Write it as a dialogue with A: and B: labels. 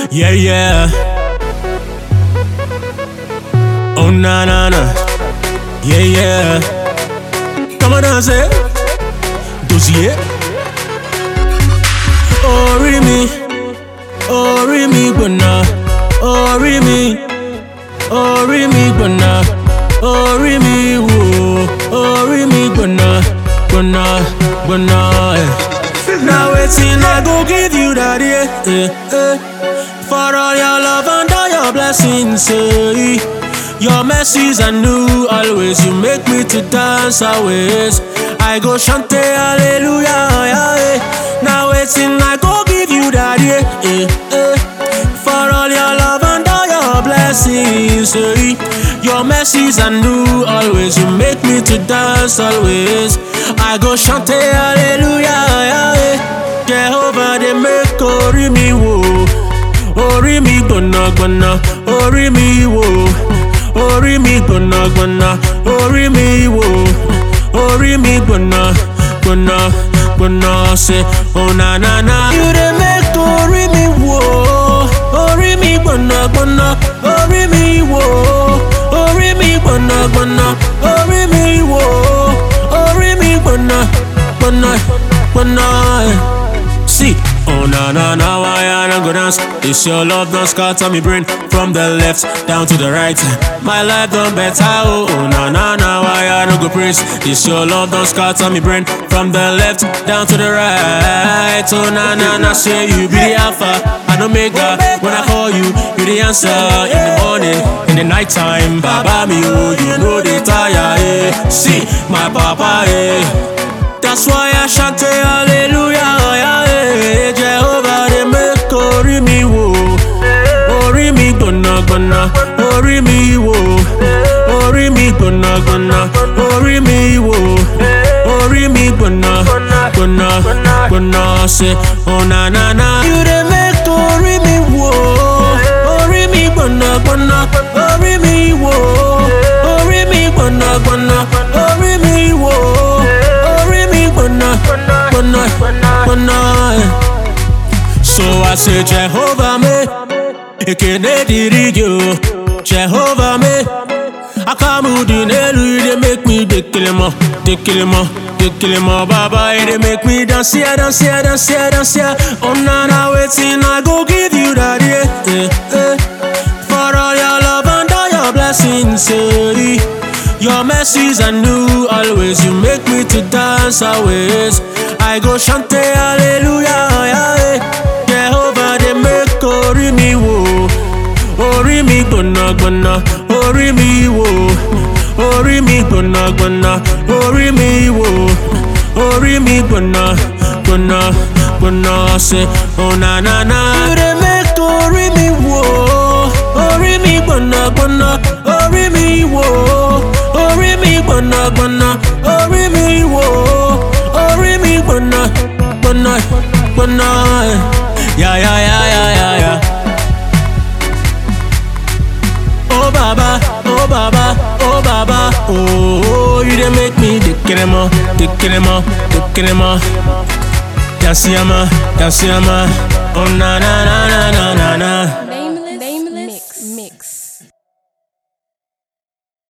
A: Yeah, yeah. Oh, na, na, na. Yeah, yeah. Come on, dance it. Dossier. Orí mi, orí mi gbọ̀nà, orí mi, orí mi gbọ̀nà, orí mi wò, orí mi gbọ̀nà, gbọ̀nà, gbọ̀nà. eh. Now wetin I go give you that yeah, eh, eh. For all your love and all your blessings, eh. Your mercies are new always. You make me to dance always. I go chant hallelujah, yeah, eh. Now wetin I go give you that yeah, eh, eh. For all your love and all your blessings, eh. Your mercies are new always. You make me to dance always. I go chant hallelujah, yeah, eh. Jehovah, they make orí mi wò, orí mi gbọ̀nàgbọ̀nà, orí mi wò, orí mi gbọ̀nàgbọ̀nà, orí mi wò, orí mi gbọ̀nà, gbọ̀nà, gbọ̀nà, ṣe oh na na na. You dey make orí mi wò, orí mi gbọ̀nàgbọ̀nà, orí mi wò, orí mi gbọ̀nàgbọ̀nà, orí mi wò, orí mi gbọ̀nà, gbọ̀nà, gbọ̀nà. See, oh na na na, why I don't go dance? This your love don't scatter me brain from the left down to the right. My life done better, oh, oh na na na, why I don't go praise? This your love don't scatter me brain from the left down to the right. Oh na na na, say you be the alpha and omega. When I call you, you the answer in the morning, in the nighttime. Baba me, oh, you know they tire, eh? See, my papa, eh? That's why I chant hallelujah, yeah, eh. Jehovah, they make orí mi wò, orí mi gbọ̀nàgbọ̀nà, orí mi wò, orí mi gbọ̀nàgbọ̀nà, orí mi wò, orí mi gbọ̀nà, gbọ̀nà, gbọ̀nà, ṣe oh na na na. You dey make orí mi wò, orí mi gbọ̀nàgbọ̀nà, orí mi wò, orí mi gbọ̀nàgbọ̀nà, orí mi wò, orí mi gbọ̀nà, gbọ̀nà, gbọ̀nà. So I say Jehovah me, ekene diri gị o, Jehovah me. Akamudu n'elu you dey make me dey kill him dey kill him dey kill him baba you dey make me dance here, dance here, dance here, dance here. Oh na na wetin I go give you that yeah, eh, eh. For all your love and all your blessings, eh. Your mercies are new always. You make me to dance always. I go chant hallelujah, yeah, eh. Jehovah, they make orí mi wò, orí mi gbọ̀nàgbọ̀nà, orí mi wò, orí mi gbọ̀nàgbọ̀nà, orí mi wò, orí mi gbọ̀nà, gbọ̀nà, gbọ̀nà, ṣe oh na na na. You dey make orí mi wò, orí mi gbọ̀nàgbọ̀nà, orí mi wò, orí mi gbọ̀nàgbọ̀nà, orí mi wò, orí mi gbọ̀nà, gbọ̀nà, gbọ̀nà. Ya ya ya ya ya ya. Oh baba, oh baba, oh baba, oh, oh you dey make me dey kiremo, dey kiremo, dey kiremo. Dansiyama, dansiyama, oh na na na na na na na.